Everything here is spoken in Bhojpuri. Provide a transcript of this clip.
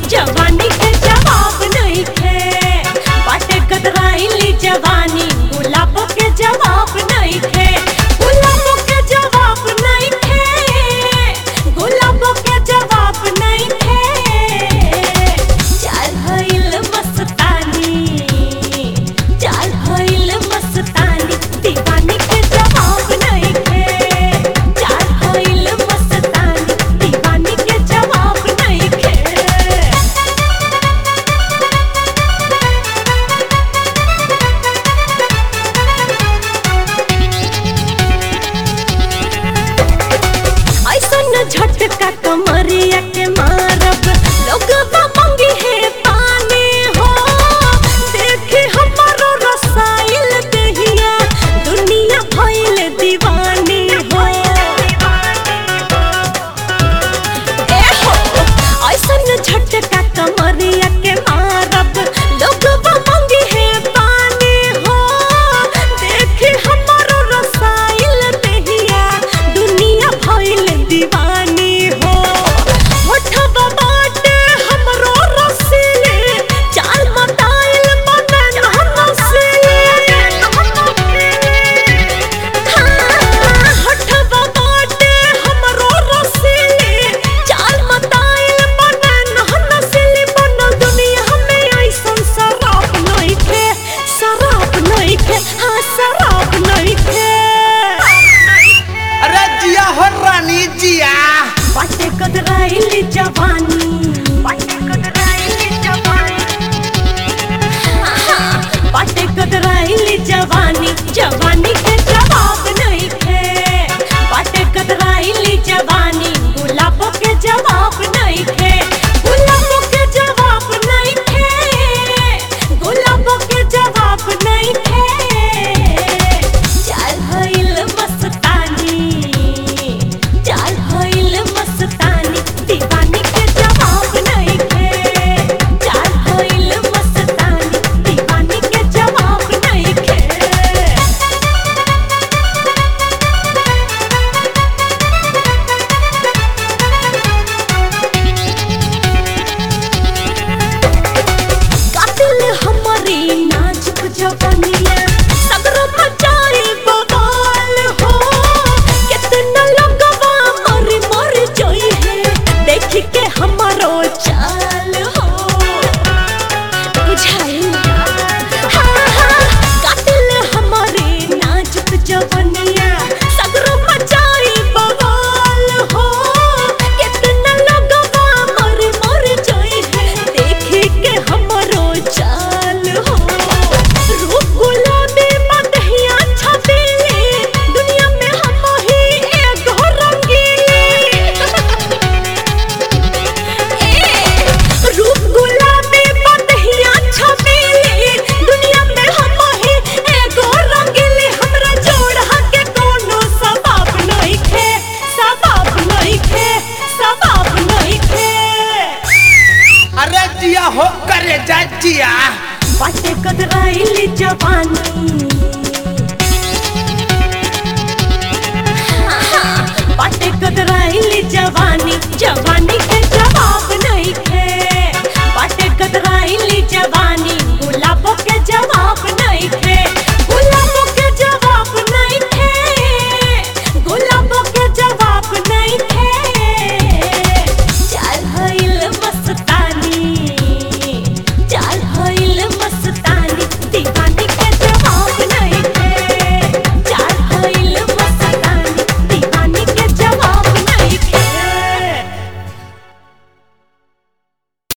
जवानी के जवाब नहीं खे बाटे कतराइली जवानी गुलाब के जवाब नहीं खे गुलाब के जवाब नहीं खे गुलाब के जवाब नहीं खे चाल भइल मस्तानी चाल भइल मस्तानी दीवानी के जवाब नहीं खे चाल भइल मस्तानी दीवानी के जवाब नहीं खे ऐसन झटका कमरिया के मारब लोग मंगी है पानी हो देखी हमारो रसाइल दहिया दुनिया भइल दीवानी हो ए हो ऐसन झटका कमरिया के मारब लोग मंगी है पानी हो देखी हमारो रसाइल दहिया दुनिया भइल दीवानी हो होठवा बाटे हमरो रसीले चाल मताइल बनन हनसीले हाँ होठवा बाटे हमरो रसीले चाल मताइल बनन हनसीले बनल दुनिया में ऐसन शराब नइखे शराब नइखे हाँ शराब नइखे अरे जिया हो रानी जिया बाटे कदराइली जवानी बाटे कदराइली जवानी बाटे कदराइली जवानी जवानी के जवाब नहीं खे बाटे कदराइली जवानी गुलाब के जवाब नहीं खे गुलाब के जवाब नहीं खे गुलाब के जवाब नहीं खे चाल भइल मस्तानी चाल भइल मस्तानी दीवानी के जवाब नहीं खे चाल भइल मस्तानी दीवानी के जवाब नहीं खे कातिल हमारी नाजुक जवानिया सगरो मचाई बवाल हो कितना लगवा मर मर जोई है देख के हमारो चाल हो बुझाई हाँ हाँ कातिल हमारी नाजुक जवानिया सगरो मचाई बवाल हो कितना लगवा मर मर जोई है देख के हमारो चाल हो रूप गुलाबी मदहिया छबीली दुनिया में हम ही एगो रंगीली रूप गुलाबी मदहिया छबीली दुनिया में हम ही एगो रंगीली हमरा जोड़ा के कोनो सबाब नहीं खे सबाब नहीं खे सबाब नहीं खे अरे जिया हो करे जा जिया बाटे कदराइली जवानी